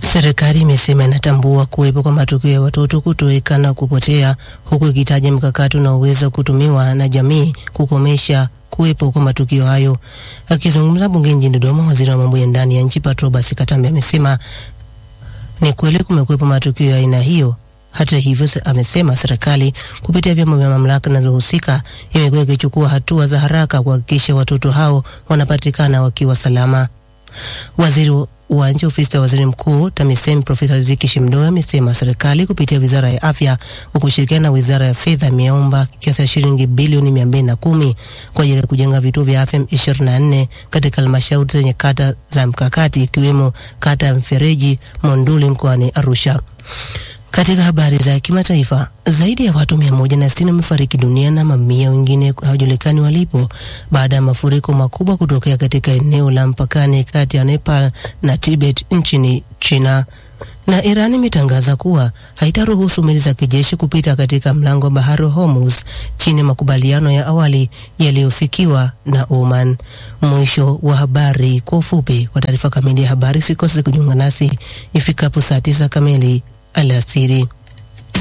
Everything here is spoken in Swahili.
Serikali imesema inatambua kuwepo kwa matukio ya watoto kutoweka na kupotea, huku ikitaja mkakati unaoweza kutumiwa na jamii kukomesha kuwepo kwa matukio hayo. Akizungumza bungeni jijini Dodoma, waziri wa mambo ya ndani ya nchi Patrobas Katambe amesema ni kweli kumekuwepo matukio ya aina hiyo. Hata hivyo, amesema serikali kupitia vyombo vya mamlaka zinazohusika imekuwa ikichukua hatua za haraka kuhakikisha watoto hao wanapatikana wakiwa salama. Waziri wa nchi ofisi ya waziri mkuu TAMISEMI Profesa Riziki Shimdoe amesema serikali kupitia wizara ya afya kwa kushirikiana na wizara ya fedha imeomba kiasi cha shilingi bilioni mia mbili na kumi kwa ajili ya kujenga vituo vya afya 24 katika halmashauri zenye kata za mkakati ikiwemo kata ya Mfereji Monduli mkoani Arusha. Katika habari za kimataifa, zaidi ya watu mia moja na sitini wamefariki dunia na mamia wengine hawajulikani walipo baada ya mafuriko makubwa kutokea katika eneo la mpakani kati ya Nepal na Tibet nchini China. Na Iran imetangaza kuwa haitaruhusu meli za kijeshi kupita katika mlango wa bahari wa Hormuz chini ya makubaliano ya awali yaliyofikiwa na Oman. Mwisho wa habari kwa ufupi. Kwa taarifa kamili ya habari, usikose kujiunga nasi ifikapo saa tisa kamili alasiri.